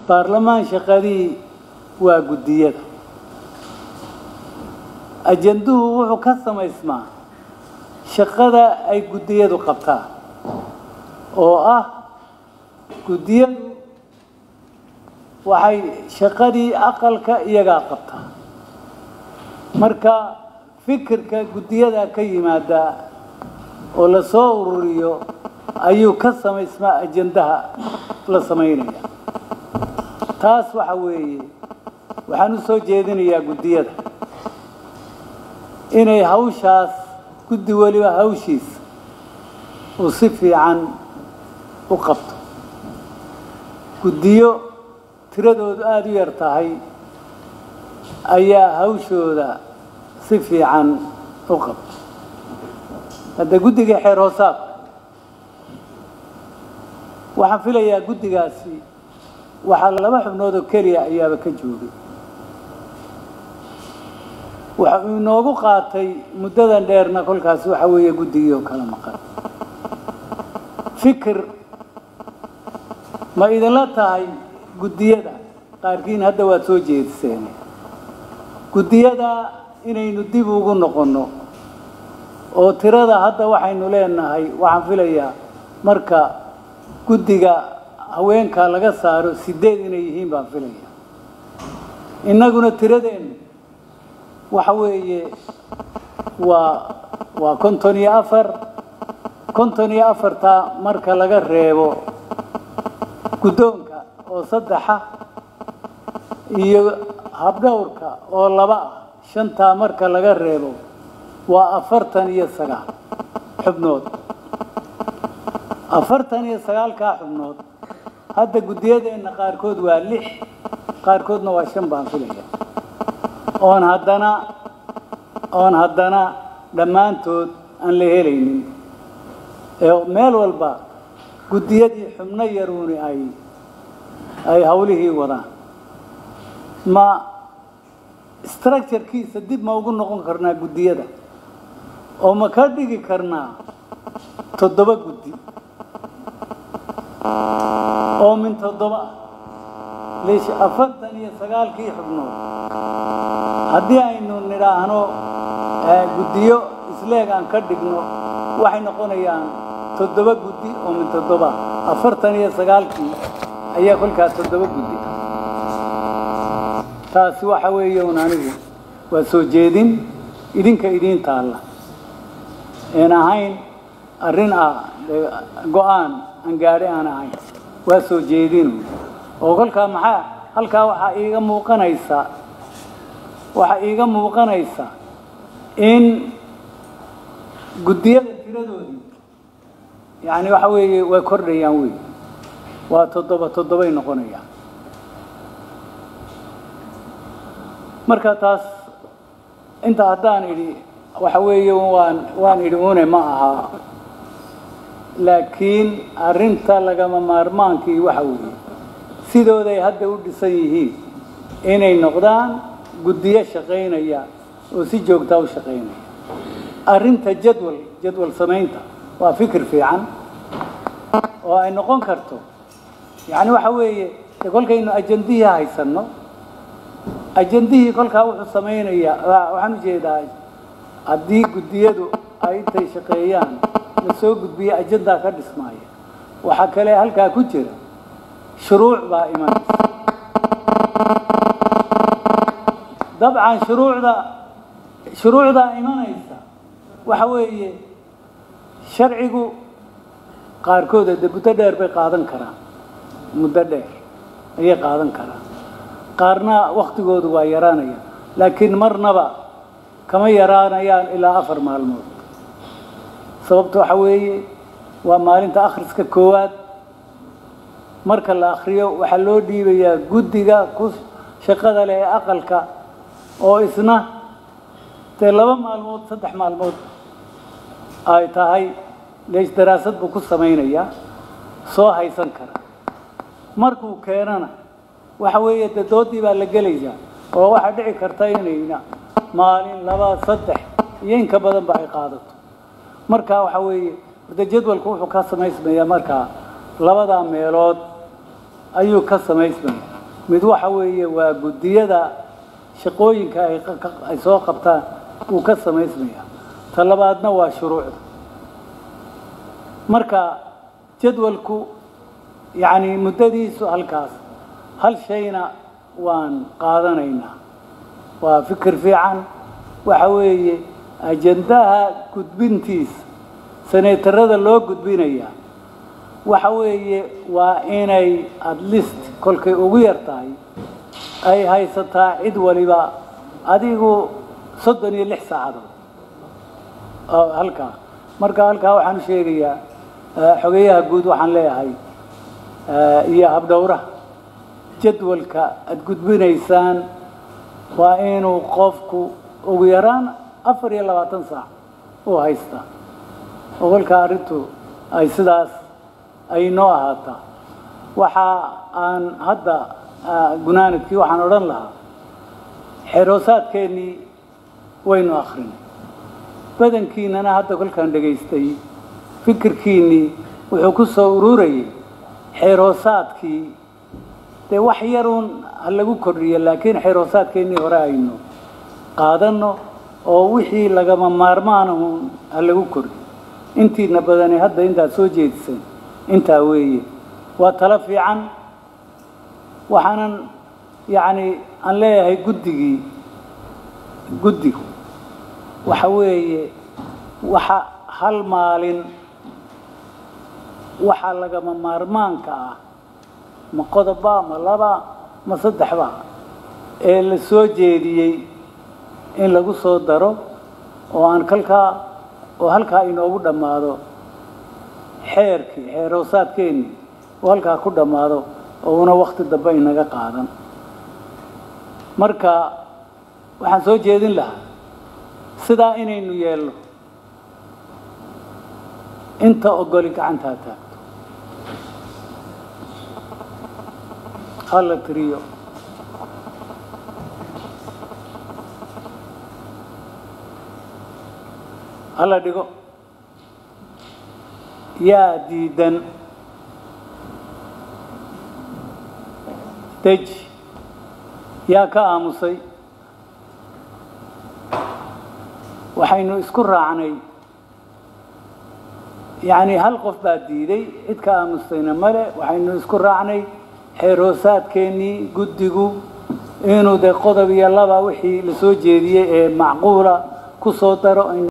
baarlamaan shaqadii waa guddiyada ajanduhu wuxuu ka samaysmaa shaqada ay guddiyadu qabtaan oo ah guddiyadu waxay shaqadii aqalka iyagaa qabtaa marka fikirka guddiyada ka yimaada oo la soo ururiyo ayuu ka samaysmaa ajandaha la samaynaya taas waxa weeye waxaan u soo jeedinayaa guddiyada inay hawshaas guddi weliba hawshiisa uu si fiican u qabto guddiyo tiradoodu aada u yar tahay ayaa hawshooda si fiican u qabto hadda guddiga xeer hoosaadka waxaan filayaa guddigaasi waxaa laba xubnood oo keliya ayaaba ka joogay waxa uu inoogu qaatay muddadan dheerna kolkaas waxa weeye guddigii oo kala maqan fikir ma idinla tahay guddiyada qaarkiin hadda waad soo jeediseen guddiyada inaynu dib ugu noqonno oo tirada hadda waxaynu leenahay waxaan filayaa marka guddiga haweenka laga saaro sideed inay yihiin baan filaya innaguna tiradeennu waxa weeye waa waa konton iyo afar konton iyo afartaa marka laga reebo guddoonka oo saddexa iyo habdhowrka oo laba ah shantaa marka laga reebo waa afartan iyo sagaal xubnood afartan iyo sagaalkaa xubnood hadda guddiyadeenna qaarkood waa lix qaarkoodna waa shan baan filaya oon haddana oon haddana dhammaantood aan la helaynin ee meel walba guddiyadii xubno yaruuni ay ay hawlihii wadaan ma structurekiisa dib ma ugu noqon karnaa guddiyada oo ma ka dhigi karnaa toddoba guddi oo min toddoba ah liish afartan iyo sagaalkii xubnood haddii aynu nidhaahno guddiyo isleeg aan ka dhigno waxay noqonayaan toddoba guddi oo min toddoba afartan iyo sagaalkii ayaa kolkaa toddoba guddi taasi waxa weeye un anigu waa soo jeedin idinka idiin taalla een ahayn arrin ah go-aan aan gaadhi aan ahayn waa soo jeedin oo kolkaa maxaa halkaa waxaa iiga muuqanaysa waxaa iiga muuqanaysa in guddiyada tiradoodii yacni waxa weeye way kordhayaan wey waa toddoba toddobay noqonayaan marka taas inta haddaan idhi waxa weeye waan waan idhi une ma aha laakiin arrinta lagama maarmaankii waxa weeye sidooday hadda u dhisan yihiin inay noqdaan guddiyo shaqaynaya oo si joogtaa u shaqaynaya arrinta jadwal jadwal samaynta waa fikir fiican oo ay noqon karto yacni waxa weeye de kolkaynu ajandihii haysanno ajandihii kolkaa wuxuu samaynayaa waxaan ujeedaa haddii guddiyadu ay intay shaqeeyaan la soo gudbiya ajandaa ka dhismaaya waxaa kale halkaa ku jira shuruuc baa imanaysa dabcan shuruucda shuruucdaa imanaysa waxa weeye sharcigu qaarkood de muddo dheer bay qaadan karaan muddo dheer ayay qaadan karaan qaarna waktigoodu waa yaraanaya laakiin marnaba kama yaraanayaan ilaa afar maalmood sababta waxa weeye waa maalinta akhriska koowaad marka la akhriyo waxaa loo dhiibayaa guddiga ku shaqada leh ee aqalka oo isna dee laba maalmood saddex maalmood ay tahay leesh daraasad buu ku samaynayaa soo haysan kara markuu keenana waxa weeye dee doodii baa la gelaysaa oo waxaa dhici karta inayna maalin laba saddex iyo inka badanba ay qaadato marka waxa weeye de jadwalku wuxuu ka samaysmayaa markaa labadaa meelood ayuu ka samaysmaya mid waxa weeye waa guddiyada shaqooyinka ay ay soo qabtaan uu ka samaysmaya ta labaadna waa shuruucda marka jadwalku yacni muddadiisu halkaas hal shayna waan qaadanaynaa waa fikir fiican waxa weeye ajandaha gudbintiisa seneetarada loo gudbinaya waxa weeye waa inay at least kolkay ugu yar tahay ay haysataa cid waliba adigu soddon iyo lix saacadood oo halkaa marka halkaa waxaan u sheegayaa xogeyaha guud waxaan leeyahay iyo habdhowraha jadwalka aada gudbinaysaan waa inuu qofku ugu yaraan afar iyo labaatan saac u haystaa oo kolkaa arrintu ay sidaas ay noo ahaataa waxa aan hadda gunaanadkii waxaan odhan lahaa xeroosaadkeennii waynu akrinay badankiinana hadda kolkaan dhegaystay fikirkiinnii wuxuu ku soo ururayay xeroosaadkii dee wax yaruun ha lagu kordhiyo laakiin xeroosaadkeennii hore aynu qaadanno oo wixii lagama maarmaanahun ha lagu kordhiyo intiina badani hadda intaad soo jeediseen intaa weeye waa talo fiican waxaanan yacni aan leeyahay guddigii guddigu waxa weeye waxa hal maalin waxaa lagama maarmaanka ah ma qodoba ma laba ma saddexba ee la soo jeediyey in lagu soo daro oo aan kalkaa oo halkaa inoogu dhammaado xeerkii xeeroosaadkeennii oo halkaa ku dhammaado oo una wakti dambe inaga qaadan marka waxaan soo jeedin lahaa sidaa inaynu yeelno inta ogoli gacantaa taagto hala tiriyo hala dhigo yaa diidan deji yaa ka aamusay waxaynu isku raacnay yacni hal qof baa diiday cid ka aamustayna male waxaynu isku raacnay xeeroosaadkeennii guddigu inuu dee qodob iyo laba wixii la soo jeediyey ee macquula ku soo daro